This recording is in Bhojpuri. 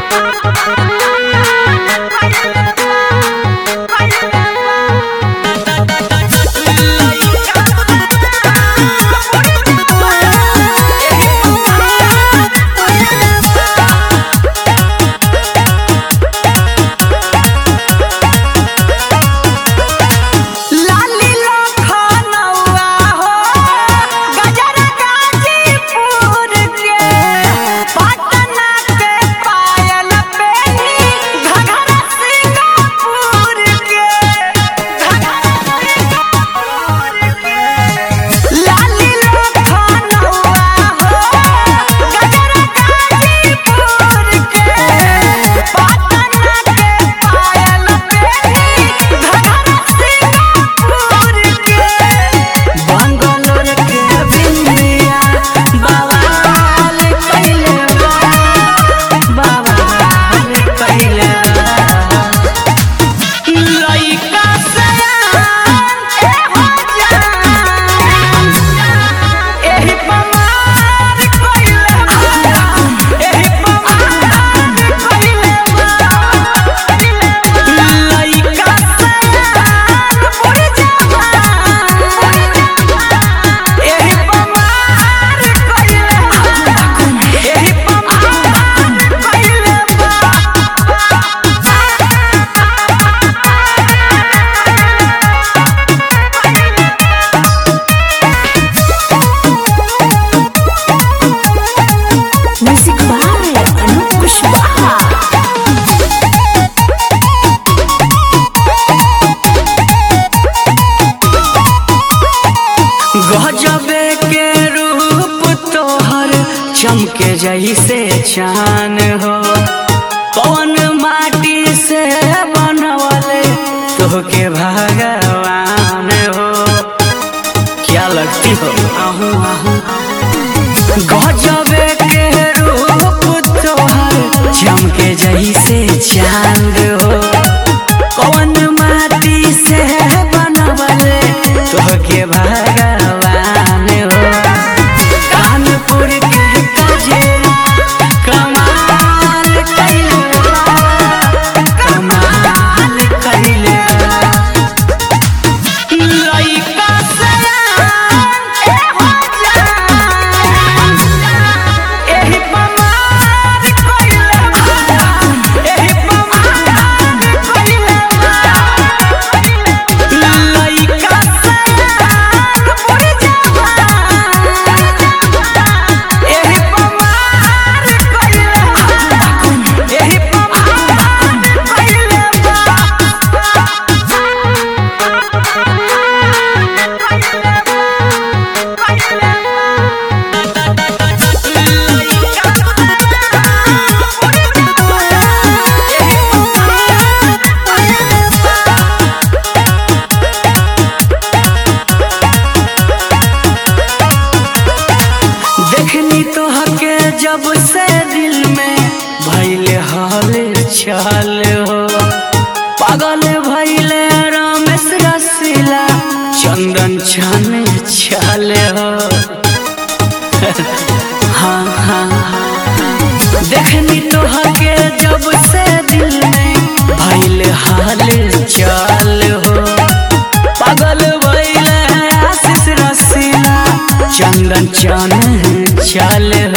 लाली लखनऊआ हो गजरा गाजीपुर के पटना के पायल पेनी घघरा सिंगापुर के घघरा सिंगापुर के लाली लखनऊआ हो गजरा गाजीपुर के पटना के पायल पेनी घघरा सिंगापुर के बंगलोर के बिंदिया बवाल कइले बा बवाल कइले बा लइका सयान ए हो जान एही पमार कइले बा एही पमार कइले बा लइका सयान उड़ जवान एही पमार कइले बा एही पमार कइले Music by Anup Kushwaha. गजबे के रूप तोहर चमके जैसे चान हो कौन माटी से बनवले तोहके भगवान हो क्या लगती हो आहू आहू गजबे के रूप तोहर चमके जैसे चांद हो कौन माटी से बनवले तोहके भगवान हो कानपुर के गजेरा कमाल कइले बा, कमाल कइले बा। लइका सयान ए हो जान एही पमार कइले बा एही पमार कइले बा लइका सयान उड़ जवान एही पमार कइले बा एही पमार कइले देखनी तो हके जब से दिल में भैले हाल चाल हो पागल भैले रमेश रसीला चंदन छन छाल हो हाँ हाँ हाँ। देखनी तो हके जब से दिल में भैले हाल चाल हो पागल भैले आशीष रसीला चंदन चन चल